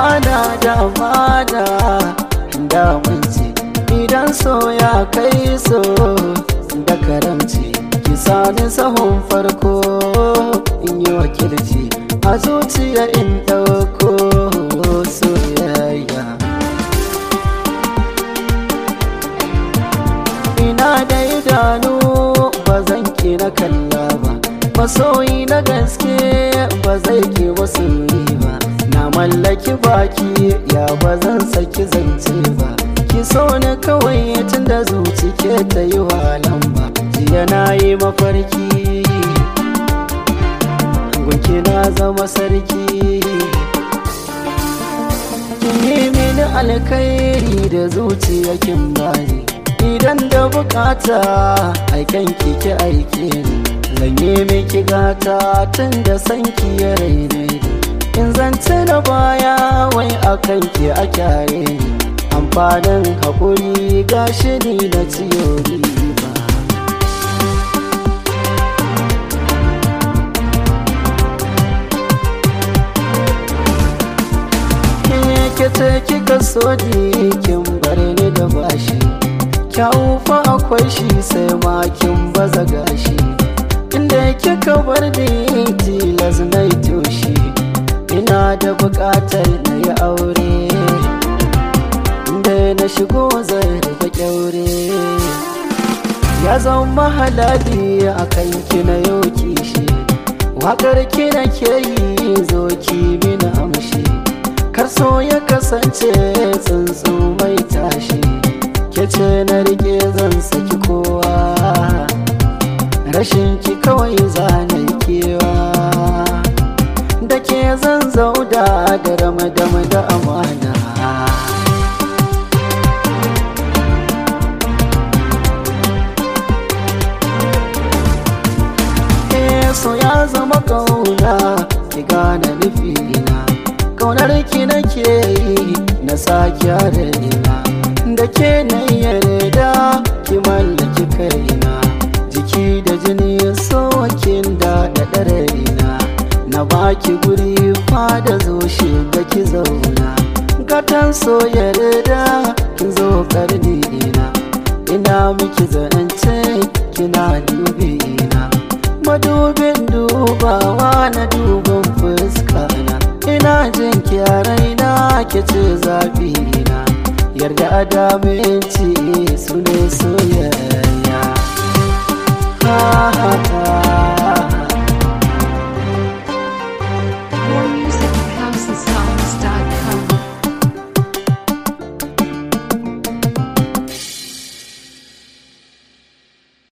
amana da amana da ce idan so ya kai so da karamci ki sani sahun farko in yi wakilci a zuciya in ɗauko soyayya ina da idanu ba zan ki na kalla ba masoyi na gaske ba zai ke wasu ba na mallaki baki ya ba zan saki zance ba ki so ni kawai tun da zuci ke ta yi walan ba jiya na yi mafarki gunki na zama sarki kin yi mini alkhairi da zuciya kin bani idan da bukata aikan kike aike ni zan yi miki gata tun da sanki ya raine in zance na baya wai akan ki a kyare ni amfanin haƙuri gashi ni na ciyo riba ke ce kika so ni kin bar ni da bashi kyau fa akwai shi sai ma kin baza gashi inda kika bar ni tilas na yi toshi ina da buƙatar na yi aure inda na shigo zai rika kyaure ya zama halali a kan ki na yau kishi waƙar ki na ke yi zo ki mini amshi kar so ya kasance tsuntsu mai tashi ke ce na rike zan saki kowa rashin ki kawai zanen kewa da ke zan zauda da ramadama da amana so ya zama kauna ki gane nufina kaunar ki nake yi na sake raina da ke na yarda ki mallaki kaina jiki da jini sokin da da raina na baki guri fada zo shiga ki zauna gatan so yarda kin zo karni ina ina miki zance kina dubi ina madubin dubawa na duban fuska na ina jin raina ke ce zafi na yarda adaminci su ne su